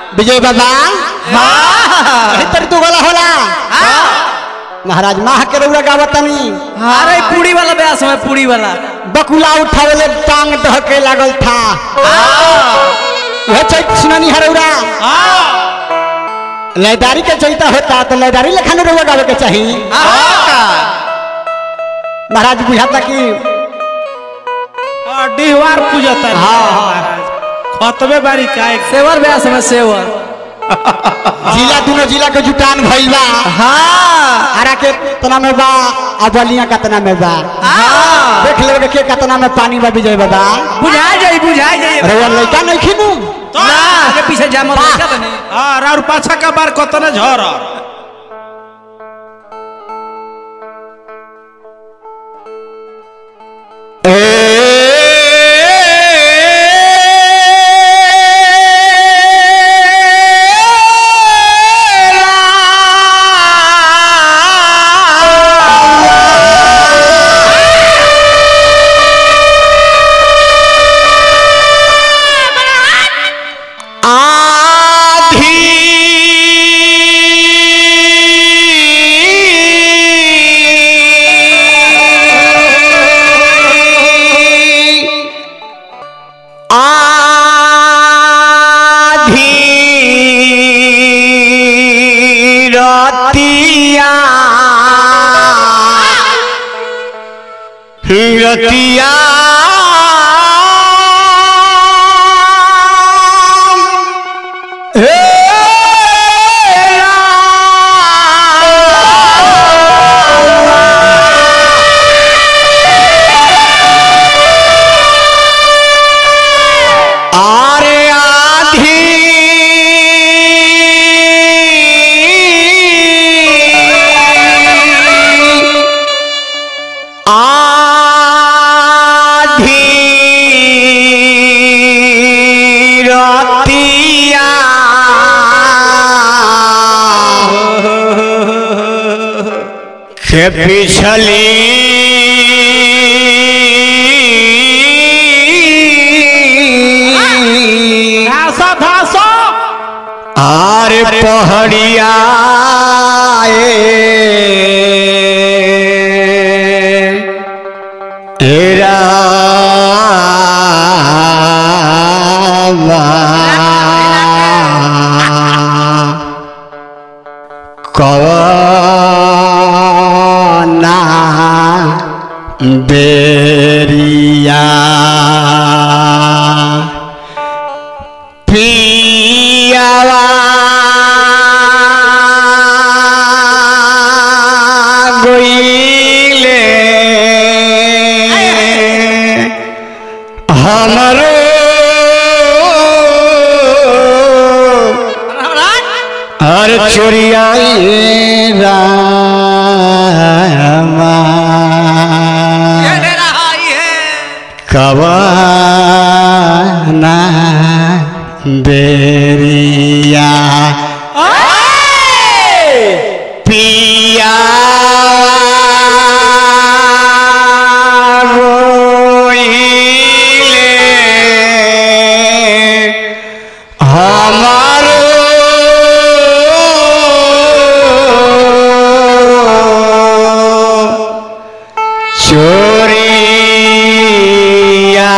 विजय बाबा हाँ तरी तू गला होला महाराज माह के रउरा गावतनी अरे पूरी वाला ब्यास में पूरी वाला बकुला उठावले टांग दहके लागल था यह चैत सुनानी हरौरा लयदारी के चैता होता तो लयदारी लेखा न रउआ गावे के चाहिए महाराज बुझाता कि डिहवार पूजता है हाँ, हाँ। महाराज खतबे बारी काय सेवर ब्यास में सेवर जिला दोनों जिला के जुटान भइल बा हाँ हरा के तना में बा आ बलिया कतना में बा हाँ देख लेबे के कतना में पानी बा विजय बाबा बुझा जाई बुझा जाई रउआ लइका नहीं खिनू ना आगे पीछे जामल वाह। लड़का बने हाँ और पाछा का बार कतने झर रतिया आरे आधी आधी रतिया के पिछली धासा धासा आर पहड़िया तेरा कवना बेरिया पियावा गोइले हमरो हर चोरियाई रामा कवना बेरिया पिया रोइले हमारो चोरिया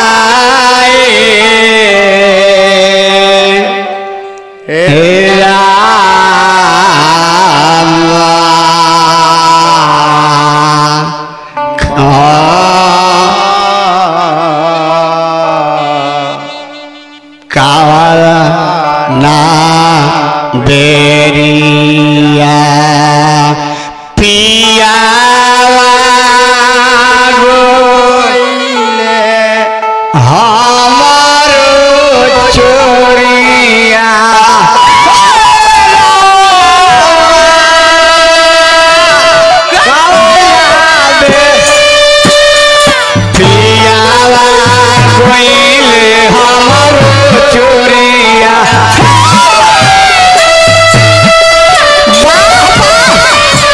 कावला ना बेरिया पिया हमारो चोरिया पियावा कोइले हमारो चोरिया